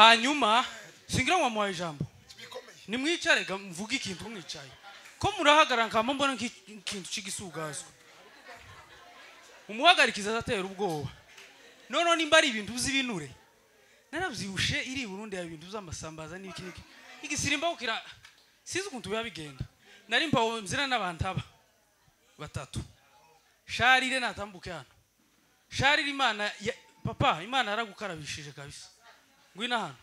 hanyuma singira wamuhaye ijambo nimwicare ga mvuge ikintu mwicaye ko murahagarara nkaba mbona nk'ikintu cy'igisugazwa umuhagarikiza azatera ubwoba noneho nimba ari ibintu by'ibinure narabyihushe iri burundi hari ibintu by'amasambaza n'ibiki n'iki igisirimba kukira sinzi ukuntu biba bigenda nari mpawe mzira n'abantu aba batatu sharire natambuke hano sharire imana ya, papa imana yaragukarabishije kabisa ngwino hano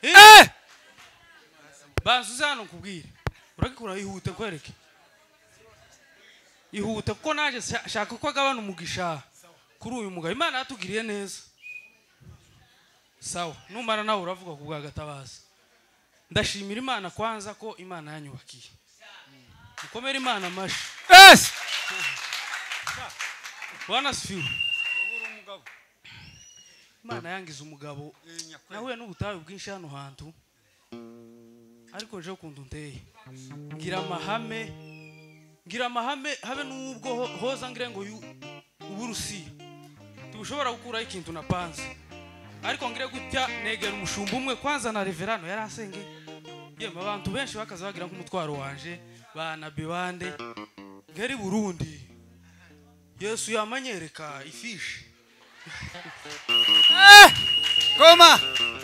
eh! bansuze hano nkubwire uragikura ihute nkwereke ihute kuko naje shaka ko agabana umugisha kuri uyu mugabo imana yatugiriye neza sawa numara nawe uravuga ku bwa gatabazi ndashimira imana kwanza ko imana yanyubakiye mukomere imana amashyi Yes! bwana sifiwe imana yangiza umugabo nahuye n'ubutayu bwinshi hano hantu ariko nje ukuntu nteye ngira amahame ngira amahame habe n'ubwo ho- hoza ngire ngo yu- uburusiya tubushobora gukuraho ikintu napanze ariko ngire gutya negera umushumba umwe kwanza na reverano yari asenge yemwe abantu benshi bakaza bagira nk'umutwaro wanje banabe bande ngeri burundi yesu yamanyereka ifishi Eh! Goma!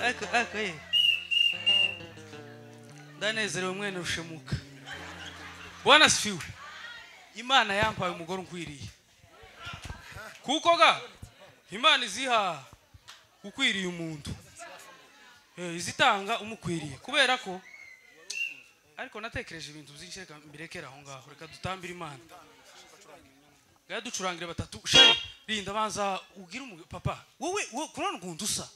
Ako, ako, ye. ndanezerewe mwene rushemuka bwana sifiwe imana yampaye umugore unkwiriye kuko ga imana iziha ukwiriye umuntu Eh, izitanga umukwiriye kubera ko ariko natekereje ibintu byinshi reka mbirekere aho ngaho reka dutambire imana ngaho ducurangire batatu sheri rinda banza ubwire umugabo papa wowe wowe kuri hano ukuntu usa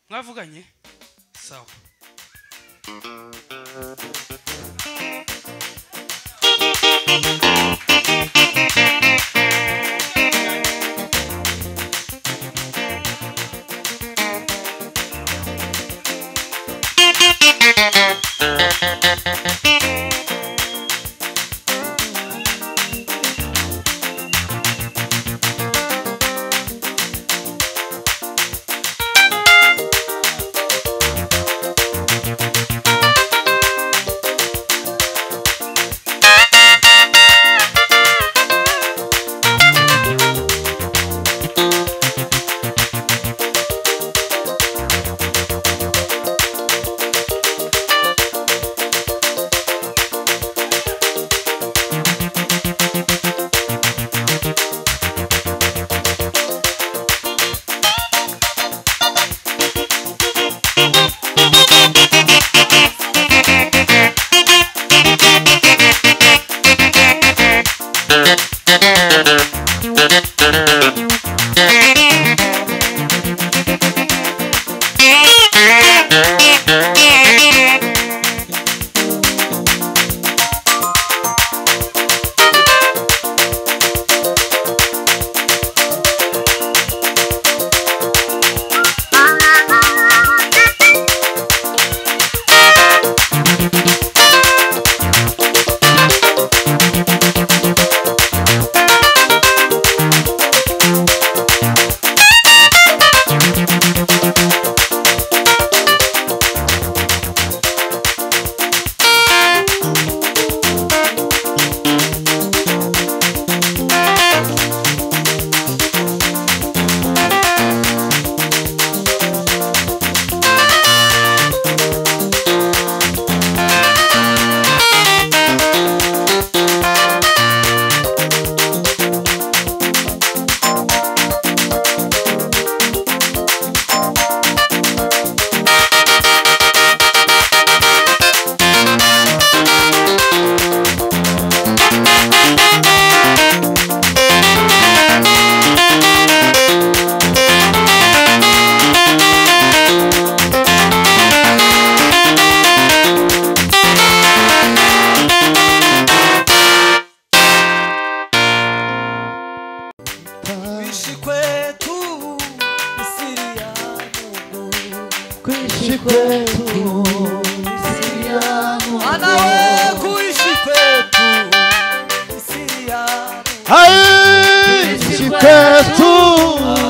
mwavuganye sawa Kuishi kwetu ni siri ya Mungu. Kuishi kwetu Ana wewe kuishi kwetu ni siri ya Mungu. Hai! Kuishi Chikwetu!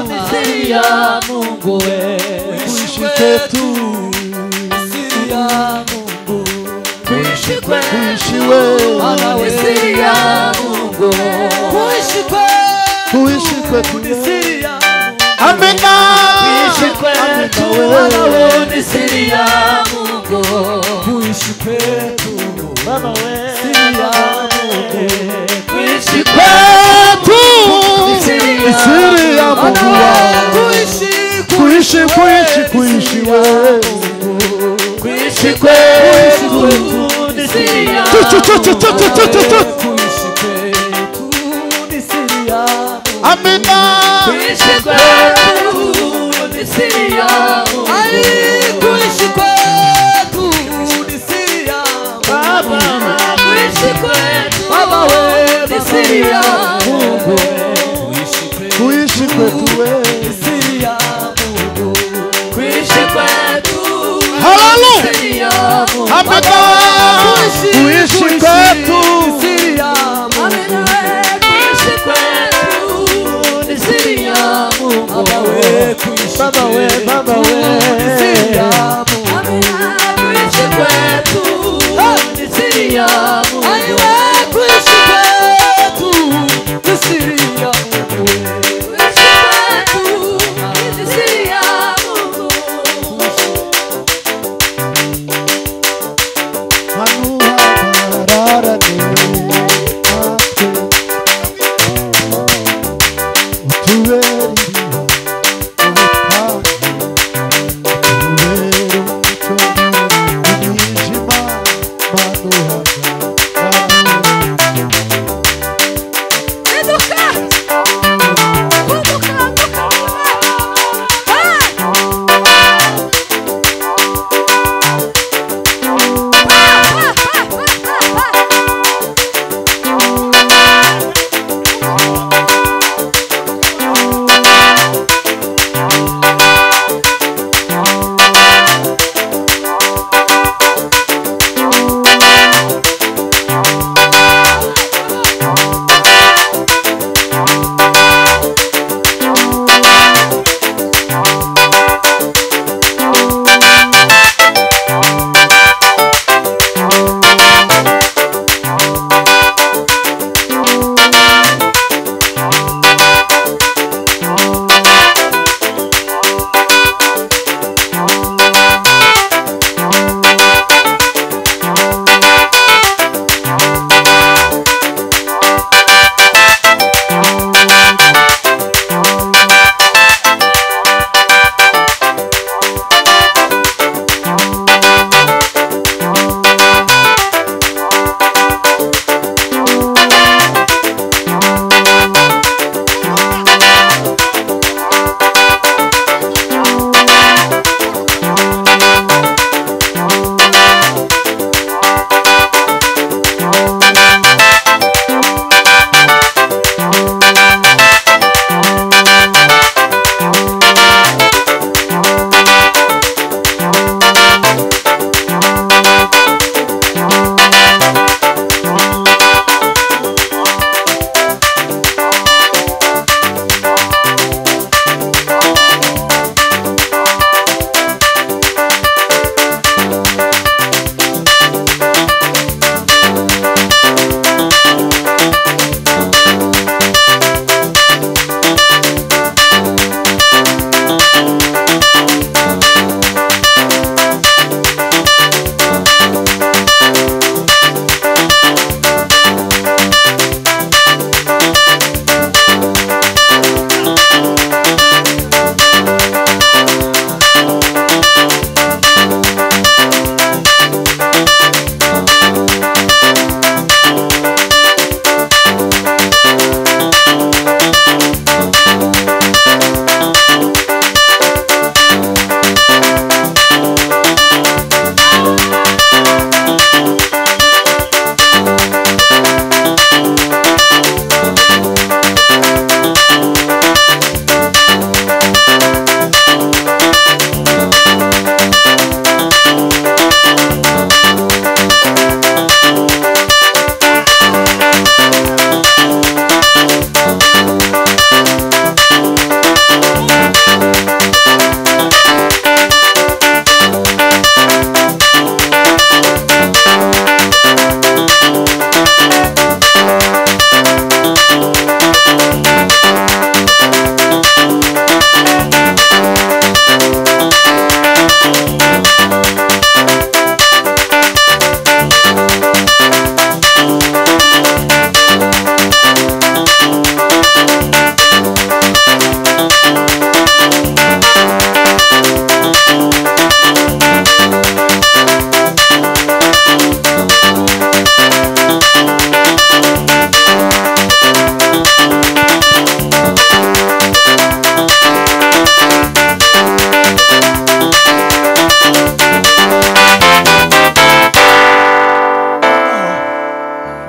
ni siri ya Mungu kuishi kwetu misiri ya mungu kuishi kuishi kwetu wewe Bwana we Misiri ya Mungu kuishi kwetu kuishi kwetu wewe. misiri ya amina kuishi kwetu Bwana wewe ni siri ya Mungu kuishi kwetu Baba wewe misiri ya mungu kuishi kwetu Misiri ya misiri ya Mungu. Mungu wangu. kuishi kuishi kuishi kuishi wewe kuishi kwetu ni siri ya Tu, tu, tu, tu, tu, tu, tu, tu, tu. kuishi kwetu misiri ya mungu amina kuishi kwetu ni siri ya Mungu Ai, kuishi kwetu misiri ya Baba kuishi kwetu Baba we, ni siri ya Mungu kuishi kwetu kuishi kwetu wewe misiri ya mungu kuishi kwetu Haleluya. ni siri ya Mungu amina kuishi kwetu misiri ya mungu kuishi kwetu ni siri ya Mungu Baba we, kuishi Baba we, kwetu Baba we. misiri ya mungu kuishi kwetu ni siri ya Mungu Aiwe kuishi kwetu misiri ya mungu kuishi kwetu ni siri ya Mungu Manuha bara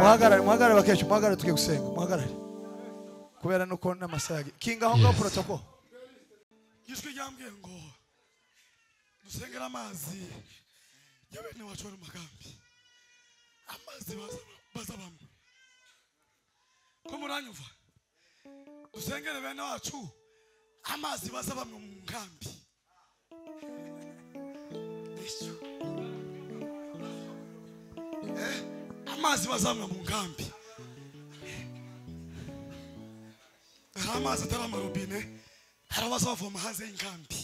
muhagarare tugiye gusenga muhagarare kubera nuko n'amasaha yagi- kinga aho ngaho protocol ijwi ryambwiye ngo dusengere amazi ya bene wacu bari mu magambi amazi baza- baza bamwe ko muranyumva dusengere bene wacu amazi baza bamwe mu nkambi Yesu. Eh, amazi baza bamwe mu nkambi hari amazi atari amarobine hari abaza bavoma hanze y'inkambi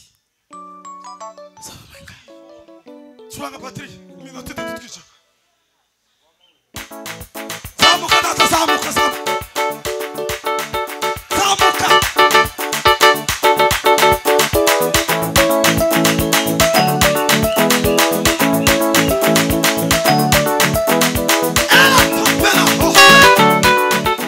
zabaga curanga patiri iminota itatu twicara zamuka data zamuka zamuka zamuka Ela tá pela porra.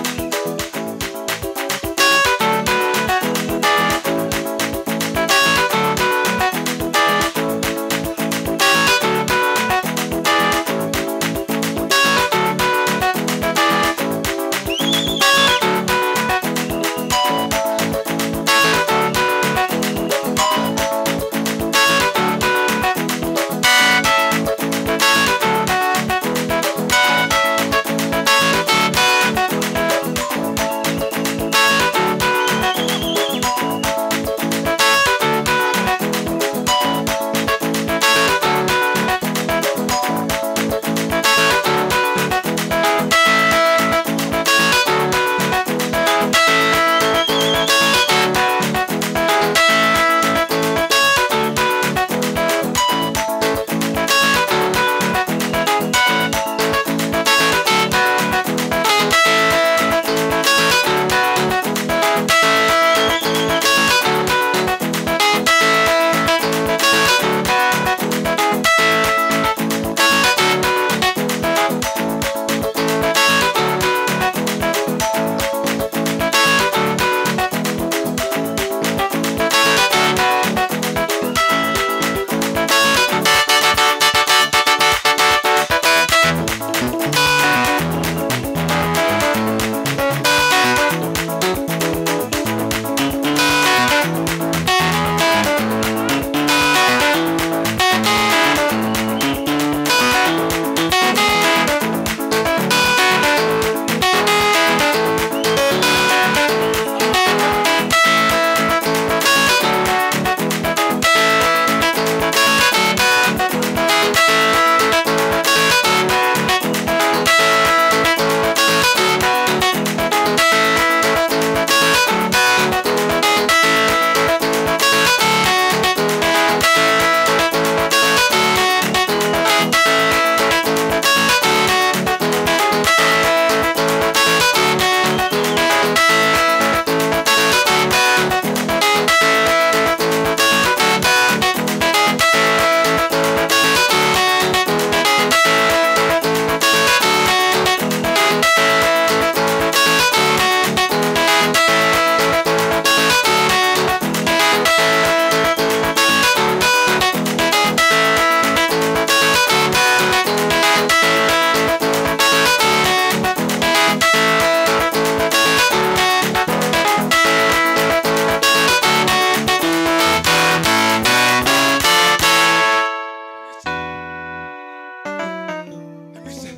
Emise.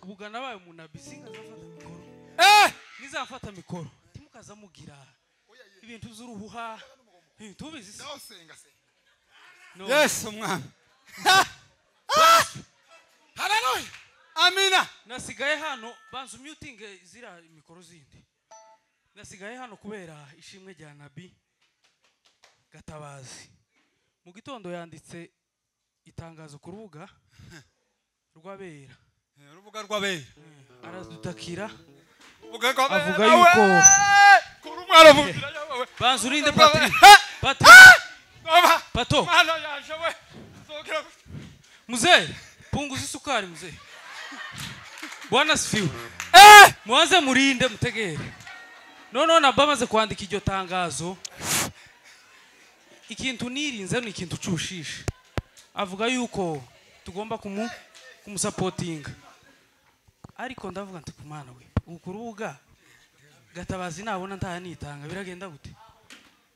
ubugana abaye umunabi singazafata mikoro nizafata mikoro timukaza mugira ibintu z'uruhuha ibintu ubizi se No. yesu umwami Haleluya. amina nasigaye hano banza umyutinge ziriya mikoro zindi nasigaye hano kubera ishimwe rya nabi gatabazi mu gitondo yanditse itangazo ku rubuga rw'abera Eh, Urubuga rw'abera. aradutakira Urubuga rw'abera. Avuga yuko- Eh, Kuri umwana avugira yawe. banza urinde Rw'abera. patiri Eh, patiri Baba. pato Mwana yaje we. Zogira gutya. mzee punguza isukari mzee bwana asifiwe muanze murinde mutegere noneho nabwo amaze kwandika iryo tangazo ikintu nirinze ni ikintu cy'ubushishe avuga yuko tugomba kumu kumusapotinga ariko ndavuga nti ku mwana we ubu ku rubuga gatabazi nabona ntahanitanga biragenda gute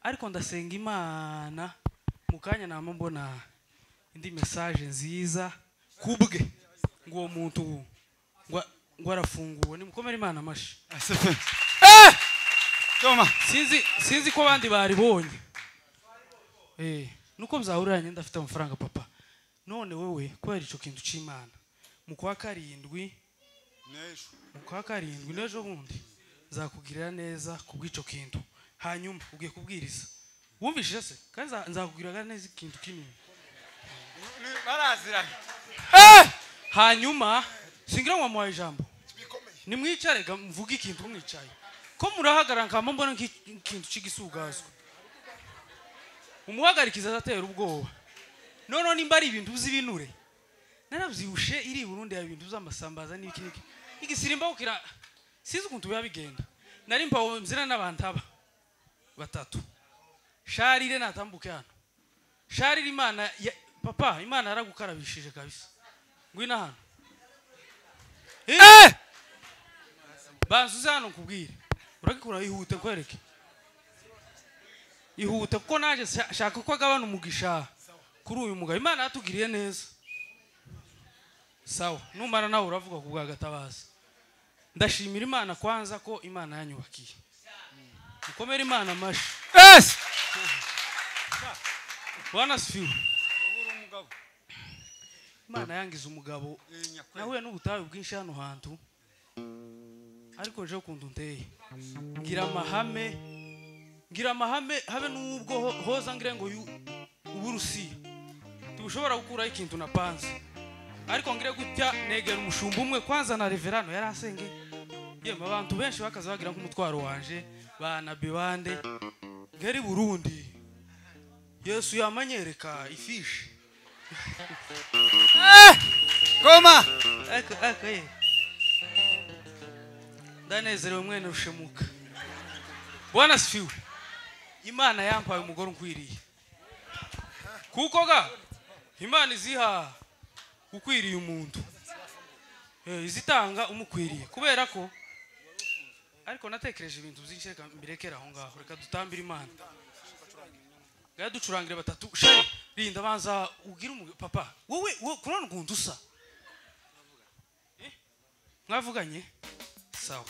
ariko ndasenga imana mu kanya nama mbona indi mesaje nziza kubwe ngo uwo muntu ngo- ngo arafunguwe nimukomere imana amashi Asifiwe. Toma. sinzi sinzi ko abandi baribonye eh nuko mzahurira nyenda afite amafaranga papa none wewe kubera ico kintu c'imana mu kwa karindwi N'ejo. mu kwa karindwi n'ejo bundi nzakugirira neza kubw'ico kintu hanyuma ugiye kubwiriza wumvishije se kandi nza- nzakugirira neza ikintu kinini Ni- baraziranye. hanyuma singira ngo wamuhaye ijambo nimwicare ga- mvuge ikintu mwicaye ko murahagarara nkama mbona nk'ikintu cy'igisugazwa umuhagarikiza azatera ubwoba noneho nimba ari ibintu by'ibinure narabyibushe iri i burundi ya bintu by'amasambaza n'ibiki n'iki igisirimbaho kira sinzi ukuntu biba bigenda nari mpawe mzira n'abantu aba batatu sharire natambuke hano sharire imana ya- papa imana yaragukarabishije kabisa ngwino hano Eh! bansuze hano nkubwire uragikura ihute nkwereke ihute kuko naje sha- shaka ko agabana umugisha kuri uyu mugabo imana yatugiriye neza sawa numara nawe uravuga ku bwa gatabazi ndashimira imana kwanza ko imana yanyubakiye mukomere imana amashi Yes! bwana sifiwe imana yangize umugabo nahuye n'ubutayu bwinshi hano hantu ariko nje ukuntu nteye ngira amahame ngira amahame habe n'ubwo ho- hoza ngire ngo yu- ube urusiya tubushobora gukuraho ikintu na panze ariko ngire gutya negera umushumba umwe kwanza na reverano yari asenge yemwe abantu benshi bakaza bagira nk'umutwaro wanje banabe bande ngeri burundi yesu yamanyereka ifishi Koma. ako ako ye ndanezerewe mwene rushemuka bwana sifiwe imana yampaye umugore unkwiriye kuko ga imana iziha ukwiriye umuntu Eh, izitanga umukwiriye kubera ko ariko natekereje ibintu byinshi reka mbirekere aho ngaho reka dutambire imana reka ducurangire batatu shari rinda banza ubwire umugabo papa wowe wowe kurana ukuntu usa mwavuganye sawa